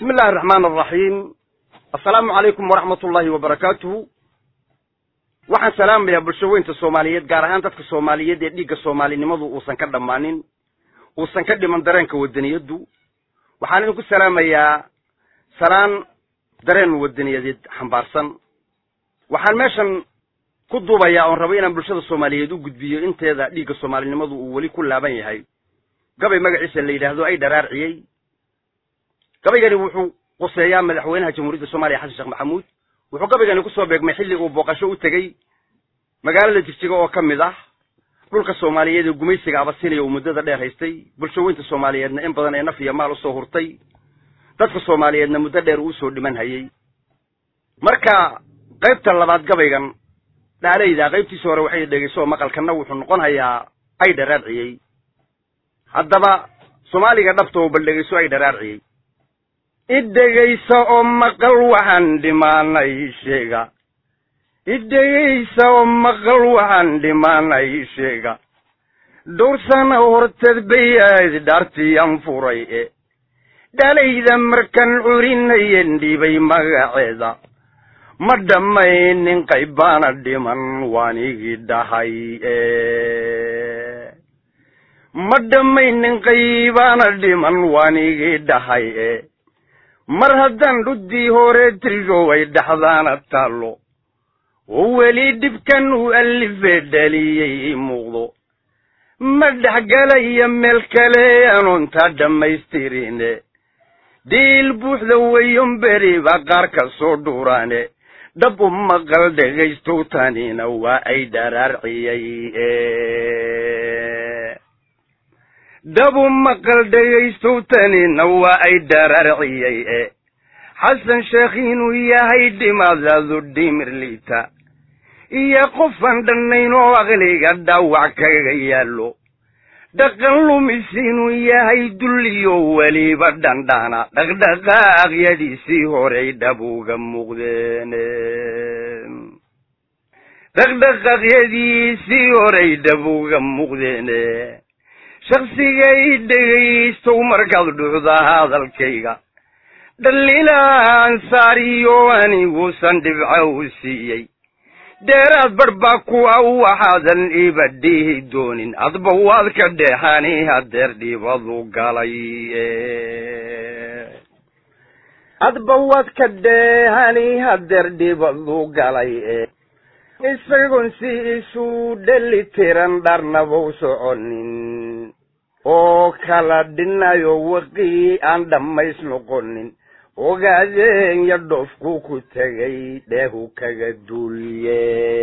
bismi illahi araxmaan araxiim assalaamu calaykum waraxmat ullaahi wabarakaatuhu waxaan salaamayaa bulshaweynta soomaaliyeed gaar ahaan dadka soomaaliyeed ee dhiigga soomaalinimadu uusan ka dhammaanin uusan ka dhiman dareenka wadaniyaddu waxaan idinku salaamayaa salaan dareen wadaniyadeed xambaarsan waxaan meeshan ku duubayaa oon rabo inaan bulshada soomaaliyeed u gudbiyo inteeda dhiigga soomaalinimadu uu weli ku laaban yahay gabay magaciisa la yidhaahdo ay dharaarciyey gabaygani wuxuu quseeyaa madaxweynaha jamhuuriyadda soomaaliya xasan sheekh maxamuud wuxuu gabaygani kusoo beegmay xilli uu booqasho u tegey magaalada jigjiga oo ka mid ah dhulka soomaaliyeed ee gumaysiga abasiniya uu muddada dheer haystay bulshaweynta soomaaliyeedna in badan ee naf iyo maal usoo hurtay dadka soomaaliyeedna muddo dheer uusoo dhiman hayey marka qaybta labaad gabaygan dhaalayda qaybtiisa hore waxay dhegeyso maqalkanna wuxuu noqon hayaa ay dharaarciyey haddaba soomaaliga dhabta oo bal dhegeyso ay dharaarciyey idhegaysa oo maqal waxaan dhimaanay sheega idhegaysa oo maqal waxaan dhimaanay sheega dhowr sana horteed bayaad dhaartiyan furay e dhalayda markan curinayen dhibay magaceeda ma dhammaynin qaybaana dhiman waanigii dhahay e ma dhammaynin qaybaana dhiman waanigii dhahay e mar haddaan dhuddii hore tirgoway dhaxdaana taallo oo weli dhibkan uu allifee dhaliyey ii muuqdo ma dhexgalaya meel kale anoontaa dhammaystirine diil buuxda weyon beriba qaar ka soo dhuuraane dhab u maqal dhegaystow tanina waa ay dharaarciyey dhabu maqal dhegaystow tanina waa ay dharaarciyey e xasan sheekh inuu yahay dhimaadaadu dhimir liita iyo qofaan dhannayn oo aqliga dhaawac kaga yaallo dhaqan lumis inuu yahay dulliyo weliba dhandhana dhaqdhaqaaqyadiisii horey dhabuga muuqdeene dhaqdhaqaaqyadiisii horey dhabuga muuqdeene shaksigay dhegaystow markaad dhucda hadalkayga dhaliilaan saariyo aniguusan dhibca u siiyey dheeraad barh baa kuwa waxaadan iba dhihi doonin adba waad ka dheexani hadeer dhibadu galay adba waad ka dheehani hadeer dhibadu galay isagoon si isu dheli tiran dharnabau soconin oo kala dhinayo waqii aan dhammays noqonin ogaadeenya dhoofku ku tegay dheehu kaga duulye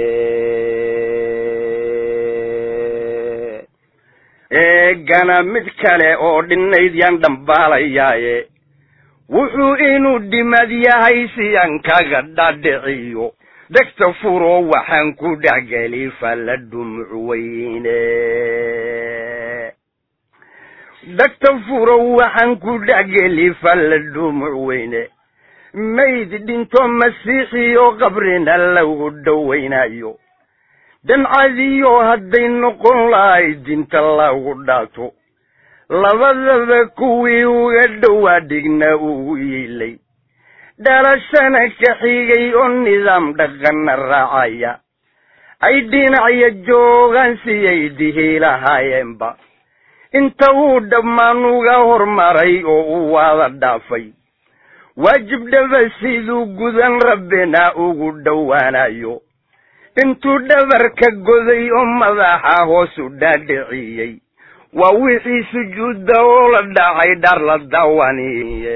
eegana mid kale oo dhinayd yaan dhambaalayaaye wuxuu inuu dhimad yahay si aan kaga dhadhiciyo dhegta furo waxaan ku dhexgeli falla dhumuc weyne dhagta furo waxaan ku dhexgeli falla dhumuc weyne mayd dhinto masiixiyo qabrina lagu dhowaynayo dhancadiyo hadday noqon lahay dinta lagu dhaato labadaba kuwii uga dhowaa dhigna ugu yiilay dhalashana ka xigay oo nidaam dhaqanna raacaya ay dhinacya joogaan siyay dihi lahaayeenba inta uu dhammaan uga hormaray oo u waada dhaafay waajib dhaba siduu gudan rabbina ugu dhowaanayo intuu dhabarka goday oo madaxa hoos u dhaadhiciyey waa wixii sujuudda oo la dhacay dhar la dawaniye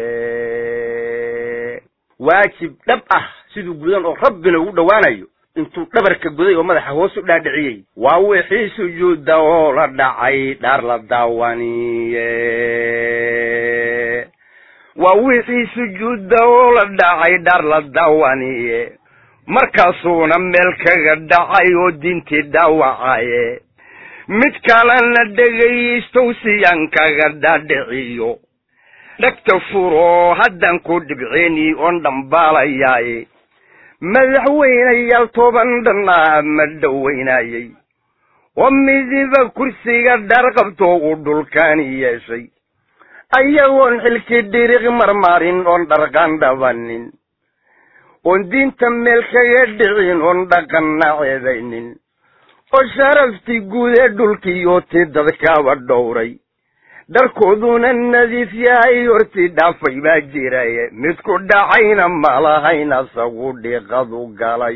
waajib dhab ah siduu gudan oo rabbina ugu dhowaanayo intuu dhabarka goday oo madaxa hoos u dhaadhiciyey waa wixii sujuudda oo la dhacay dhar la daawaniye waa wixii sujuudda oo la dhacay dhar la daawaniye markaasuuna meel kaga dhacay oo diintii dhaawacaye mid kalena dhegaystow siyaan kaga dhaadhiciyo dhegta furo haddaan ku dhibceeni oon dhambaalayaaye madaxweynayaal toban dhanaa ma dhowaynayey oo midiba kursiga dhar qabto uu dhulkaani yeeshay ayagoon xilkii dhiriq marmarin oon dharqaan dhabanin oon diinta meel kaga dhicin oon dhaqanna ceedaynin oo sharaftii guud ee dhulkiiyo tii dadkaaba dhowray dharkooduna nadiif yahay hortii dhaafay baa jiraye midku dhacayna malahayn asagu dhiiqadu galay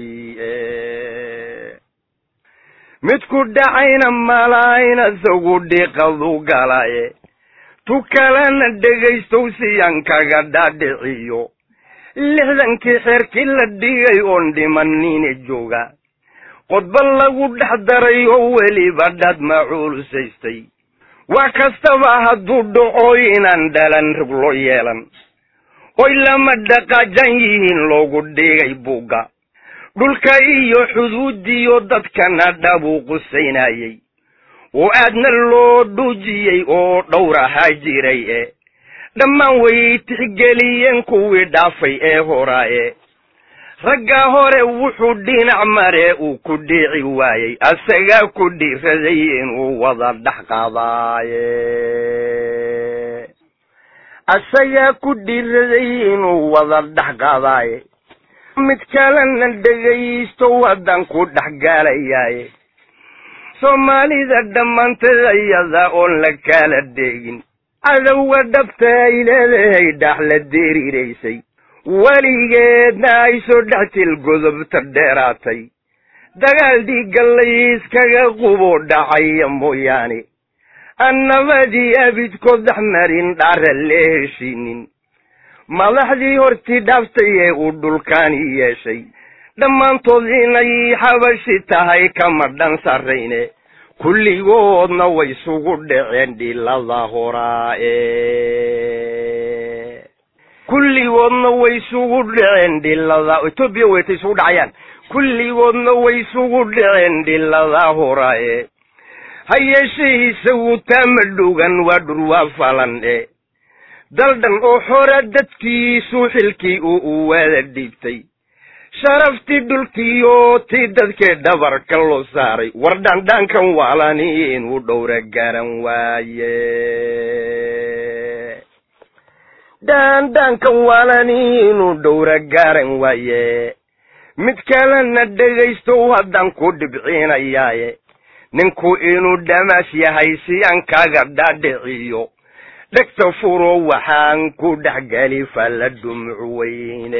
midku dhacayna malahayn asagu dhiiqadu galaye tu kalena dhegaystow siyaan kaga dhaadhiciyo lixdankii xeerkii la dhigay oon dhimanine jooga qodba lagu dhex daray oo weliba dhad macuulusaystay wax kastaba hadduu dhaco inaan dhalan rog loo yeelan oy lama dhaqaajan yihiin loogu dhigay buugga dhulka iyo xuduudiyo dadkana dhabuu qusaynayey oo aadna loo dhuujiyey oo dhowr ahaa jiray e dhammaan way tixgeliyeen kuwii dhaafay ee horaaye raggaa hore wuxuu dhinac mare uu ku dhiici waayey asagaa ku dhiiraday inuu wada dhex qaadaaye asagaa ku dhiiraday inuu wada dhex qaadaaye mid kalena dhegaysto wadan ku dhex gaalayaaye soomaalida dhammaanteed iyada oon la kala dheegin cadowga dhabta ay leedahay dhax la diriiraysay weligeedna ay soo dhex til godobta dheeraatay dagaal dhiigga layskaga qubo dhacaya mooyaane annabadii abidkood dhex marin dhaara le heshiinin madaxdii hortii dhaaftay ee uu dhulkaani yeeshay dhammaantood inay xabashi tahay kama dhan sarrayne kulligoodna way isugu dhaceen dhilada horaae kulligoodna way isugu dhaceen dhilada etoobiya weytay isugu dhacayaan kulligoodna way isugu dhaceen dhilada horaae ha yeeshee isagu taama dhogan waa dhurwaa falan e daldhan oo xora dadkiisu xilkii uu u wada dhiibtay sharaftii dhulkiiyo tii dadkee dhabarka loo saaray war dhandhaankan waalani inuu dhowra garan waaye dhandhaankan waalani inuu dhowra garan waaye mid kalena dhegaysto haddaan ku dhibcinayaaye ninku inuu dhamaas yahay si aan kaga dhaadhiciyo dhegta furo waxaan ku dhexgeli falla dhumuc weyne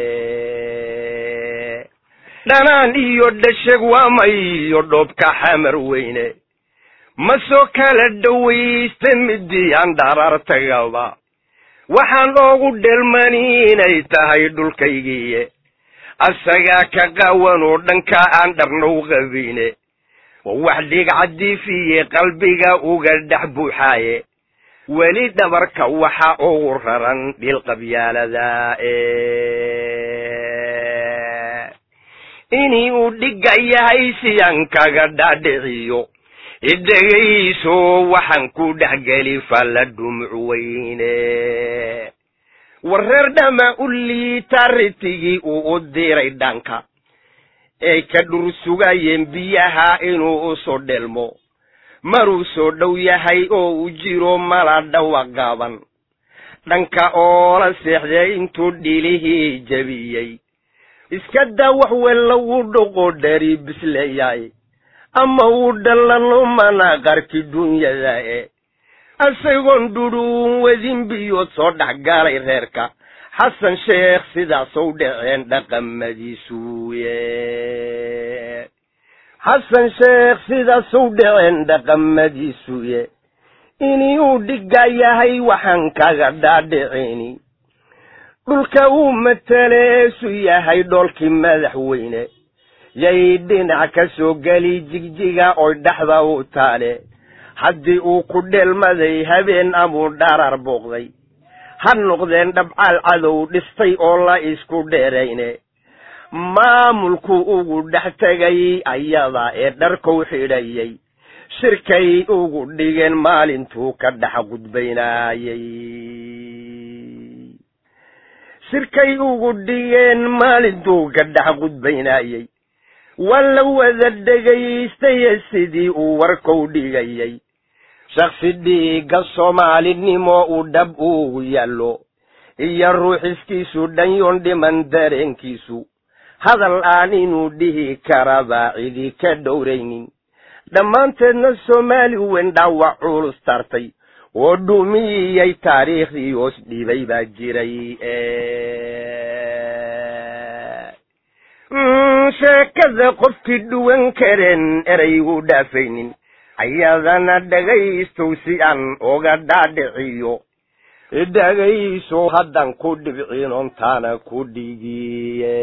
dhanaan iyo dhasheg waama iyo dhoobka xamar weyne ma soo kala dhowaysta midii aan dharaartagaba waxaan oogu dhelmani inay tahay dhulkaygiiye asagaa ka qawan oo dhanka aan dharnow qabine oo wax dhigcadiifiye qalbiga uga dhex buuxaaye weli dhabarka waxa ugu raran dhilqabyaalada inii uu dhigga yahay siyaan kaga dhaadhiciyo idhegayso waxaan ku dhexgeli falla dhumuc weyne wareer dhama u liita ritigii uu u diray dhanka ay ka dhur sugayeen biyaha inuu u soo dhelmo maruu soo dhow yahay oo u jiro mala dhawa qaban dhanka oo la seexday intuu dhilihii jebiyey iska daa wax wel lagu dhoqo dhari bisleeyaay ama uu dhallano mana qarki dunyada e isagoon dhudhuun wadin biyood soo dhex galay reerka xasan sheekh sidaasow dhaceen dhaqamadiisuye xasan sheekh sidaasow dhaceen dhaqamadiisuye inii uu dhigga yahay waxaan kaga dhaadhicini dhulka uu mataleesu yahay dhoolkii madaxweyne yay dhinac ka soo geli jigjiga oy dhexda u taale haddii uu ku dheelmaday habeen amuu dharar booqday ha noqdeen dhabcaal cadow dhistay oo la isku dheerayne maamulku ugu dhex tegay ayada ee dharkow xidhayay shirkay ugu dhigeen maalintuu ka dhex gudbaynaayey shirkay ugu dhigeen maalintuu ka dhex gudbaynaayey waa la wada dhegaystaye sidii uu warkow dhigayay shaksi dhiigga soomaalinimo uu dhab ugu yaallo iyo ruuxiskiisu dhanyoon dhiman dareenkiisu hadal aan inuu dhihi karaba cidi ka dhowraynin dhammaanteedna soomaali weyn dhaawac culus tartay oo dhumiyey taariikhdii hoos dhibay baa jiray sheekada qofkii dhuwan kareen eraygu dhaafaynin ayadana dhagaystow si aan oga dhaadhiciyo dhagayso haddan ku dhibcin ontaana ku dhigiye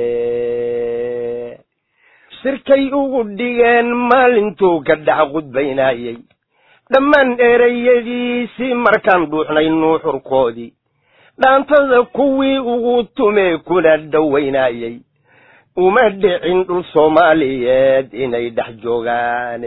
shirkay ugu dhigeen maalintuu ka dhax qudbaynayey dhammaan erayadiisii markaan dhuuxnay nuuxurkoodii dhaantada kuwii ugu tumee kuna dhowaynayey uma dhicin dhul soomaaliyeed inay dhex joogaan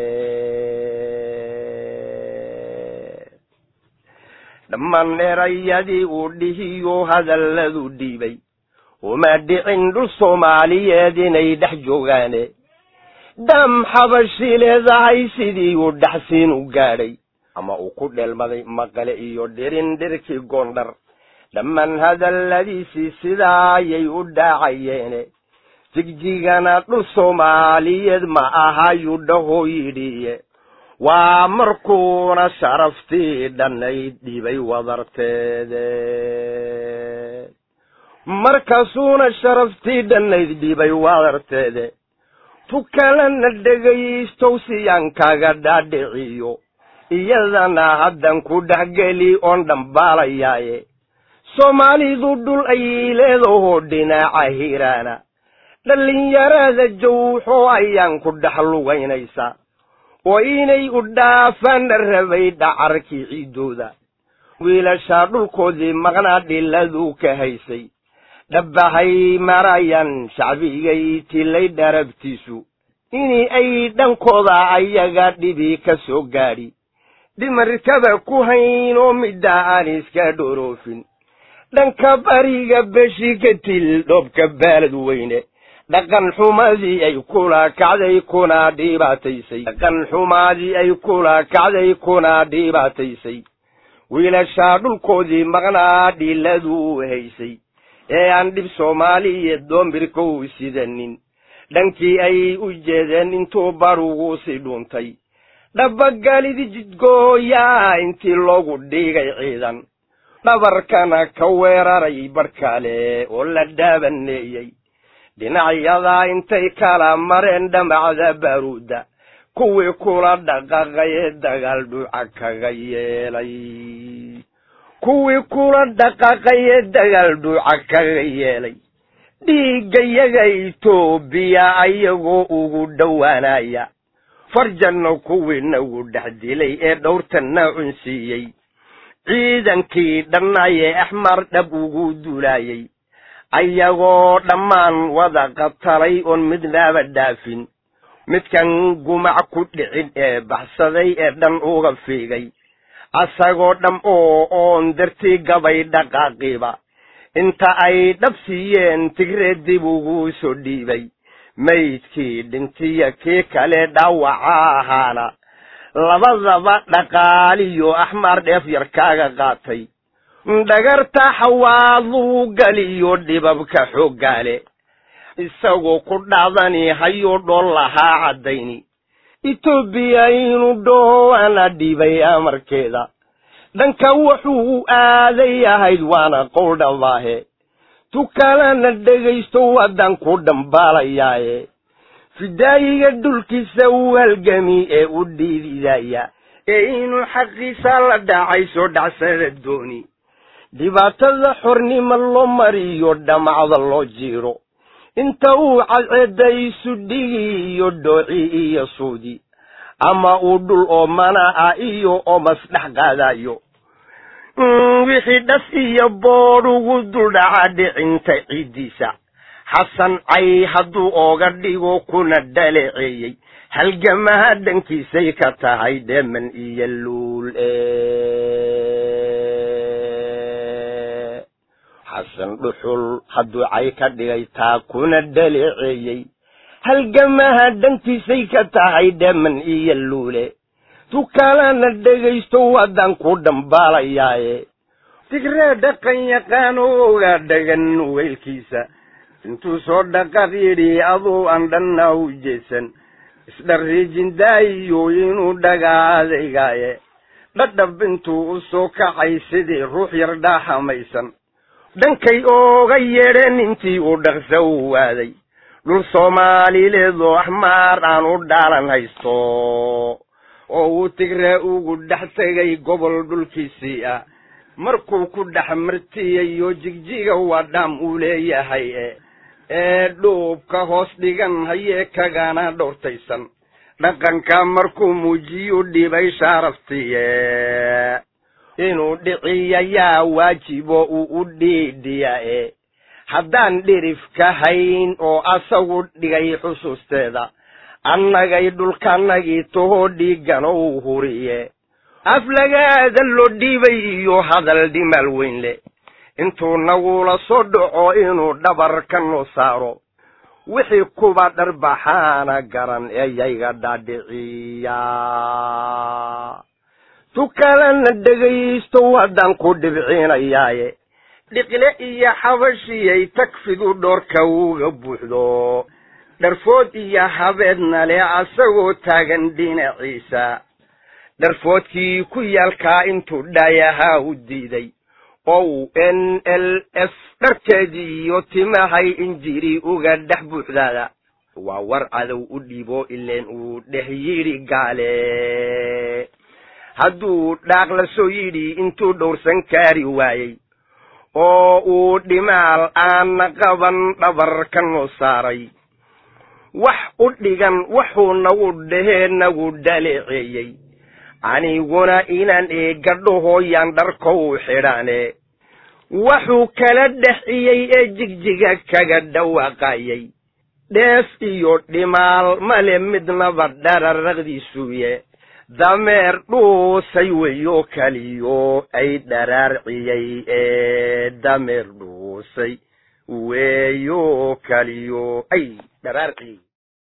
dhammaan erayadii uu dhihiyo hadalladu dhiibay uma dhicin dhul soomaaliyeed inay dhex joogaane dam xabashi leedahay sidii uu dhaxsiin u gaadhay ama uu ku dheelmaday maqale iyo dhirin dhirkii goondhar dhammaan hadalladiisii sidaayay u dhaacayeene jigjigana dhul soomaaliyeed ma ahayuu dhahoo yidhiye waa markuuna sharaftii dhannayd dhibay wadarteede markaasuuna sharaftii dhannayd dhibay wadarteede tukalana dhegaystow siyaan kaga dhaadhiciyo iyadana haddan ku dhexgeli oon dhambaalayaaye soomaalidu dhul ay leedahoo dhinaca hiraana dhallinyarada jawxo ayaan ku dhex lugaynaysaa oo inay u dhaafana rabay dhacarkii ciiddooda wiilashaa dhulkoodii maqnaa dhiladu ka haysay dhabbahay marayaan shacbigay tilay dharabtiisu inii ay dhankooda ayaga dhibi ka soo gaadhi dhimarkaba ku hayn oo midda aan iska dhoroofin dhanka bariga beshi ka til dhoobka baalad weyne dhaqan xumadii ay kula kacday kuna dhibaataysay dhaqan xumadii ay kula kacday kuna dhibaataysay wiilashaa dhulkoodii maqnaa dhiladu haysay ee aan dhib soomaaliyeed doombirkow sidanin dhankii ay u jeedeen intuu barugu si dhuuntay dhabagalidi jidgooyaa intii loogu dhigay ciidan dhabarkana ka weeraray barhkale oo la dhaabaneeyey dhinacyadaa intay kala mareen dhamacda baruudda kuwii kula dhaqaqaye dagaal dhuuca kaga yeelay kuwii kula dhaqaqaye dagaal dhuuca kaga yeelay dhiiggayaga itoobiya ayagoo ugu dhowaanaya farjanna kuwii nagu dhex dilay ee dhowrtanna cunsiiyey ciidankii dhannaye axmar dhab ugu duulaayey ayagoo dhammaan wada qatalay oon midnaaba dhaafin midkan gumac ku dhicin ee baxsaday ee dhan uga fiigay asagoo dham oo oon dartii gabay dhaqaaqiiba inta ay dhab siiyeen tigree dib ugu soo dhiibay maydkii dhintiya kii kale dhaawaca ahaana labadaba dhaqaaliyo axmaar dheef yar kaaga qaatay dhagarta xawaaduu galiyo dhibabka xooggaale isagoo ku dhacdani hayuu dhool lahaa caddayni etoobiya inuu dhowaana dhibay amarkeeda dhanka wuxuu aaday ahayd waana qowldhabaahe tukalana dhegaysto waddaan ku dhambaalayaye fidaayiga dhulkiisa u halgami ee u dhiididaya ee inuu xaqiisa la dhacay soo dhacsada dooni dhibaatada xornimo loo mariyo dhamacda loo jiiro inta uu cadceedda isu dhigi iyo dhooci iyo suudi ama uu dhul oo mana ah iyo omas dhex qaadayo wixii dhas iyo boodh ugu duldhaca dhicinta ciiddiisa xasan cay hadduu ooga dhigo kuna dhaleeceeyey halgamaha dhankiisay ka tahay dheeman iyo luul xasan dhuxul hadduu cay ka dhigay taa kuna dhaleeceeyey halgamaha dhankiisay ka tahay dheeman iyo luule tukalana dhegaysto waddaan ku dhambaalayaaye tigree dhaqan yaqaanooga dhagan weylkiisa intuu soo dhaqaq yidhi aduu aan dhanna u jeesan isdharriijin daayiyo inuu dhagaadaygaaye dhadhab intuu u soo kacay sidii ruux yar dhaaxamaysan dhankay ooga yeedheen intii uu dhaqsa u waaday dhul soomaalileedoo axmaar aan u dhaalan haysto oo uu tigree ugu dhex tegay gobol dhulkiisii ah markuu ku dhex martiyayo jigjiga waa dhaam uu leeyahay ee dhuubka hoos dhigan hayee kagana dhowrtaysan dhaqanka markuu muujiyu dhibay shaaraftiye inuu dhiciyayaa waajibo uu u dhiidhiya e haddaan dhirif ka hayn oo asagu dhigay xusuusteeda annagay dhulkanagii tahoo dhiigganow huriye aflagaada loo dhiibay iyo hadal dhimaal weyn leh intuu nagula soo dhaco inuu dhabar ka noo saaro wixii kuba dharbaxaana garan eyayga dhaadhiciya tukalana dhegaysto waddaan ku dhibcinayaaye dhiqle iyo xabashiyay tagfidu dhoorka uga buuxdo dharfood iyo habeedna leh asagoo taagan dhinaciisa dharfoodkii ku yaalkaa intuu dhaayahaa u diiday oo uu n l f dharkeedii iyo timahay injiri uga dhex buuxdaada waa war cadow u dhiibo ileen uu dheh yidhi gaale hadduu dhaaq la soo yidhi intuu dhowrsan kaari waayey oo uu dhimaal aana qaban dhabar ka noo saaray wax u dhigan wuxuu nagu dhehee nagu dhaleeceeyey aniguna inaan eegadhahooyaan dharkow xidhaane wuxuu kala dhexiyey ee jigjiga kaga dhawaaqayay dhees iyo dhimaal male midnaba dhararaqdiisuye dameer dhuusay weyo kaliyo ay dharaarciyey ee dameer dhuusay weyo kaliyo ay dharaarciyey